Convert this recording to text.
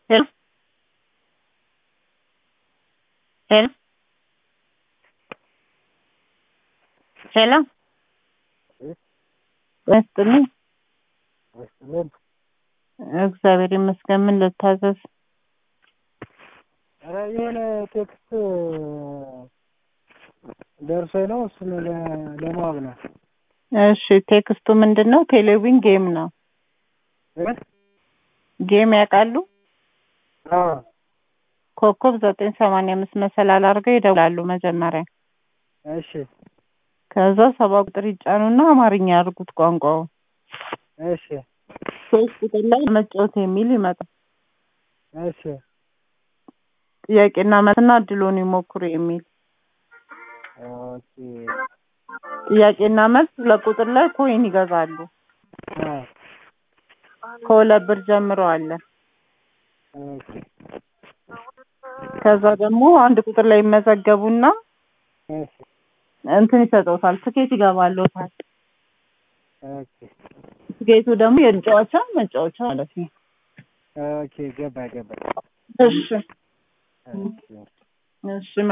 Hello? Hello? ሄሎ ይስጥልኝ። ይስጥልን። እግዚአብሔር ይመስገን። ምን ልታዘዝ? ኧረ የሆነ ቴክስት ደርሶኝ ነው እሱን ለ- ለማወቅ ነው። እሺ ቴክስቱ ምንድን ነው? ቴሌቪዥን ጌም ነው። እ? ጌም ያውቃሉ? አዎ ኮከብ ዘጠኝ ሰማንያ አምስት መሰላል አድርገው ይደውላሉ መጀመሪያ። እሺ ከዛ ሰባ ቁጥር ይጫኑና አማርኛ ያድርጉት ቋንቋውን። እሺ ሶስት ቁጥር ላይ መጫወት የሚል ይመጣል። እሺ ጥያቄና መልስና እድሎን ይሞክሩ የሚል ኦኬ ጥያቄና መልስ ሁለት ቁጥር ላይ ኮይን ይገዛሉ። አ ከሁለት ብር ጀምሮ አለ። ኦኬ ከዛ ደግሞ አንድ ቁጥር ላይ ይመዘገቡና እሺ እንትን ይሰጠውታል፣ ትኬት ይገባልዎታል። ኦኬ ትኬቱ ደግሞ የመጫወቻ መጫወቻ ማለት ነው። ኦኬ ገባ ገባ እሺ ኦኬ እሺ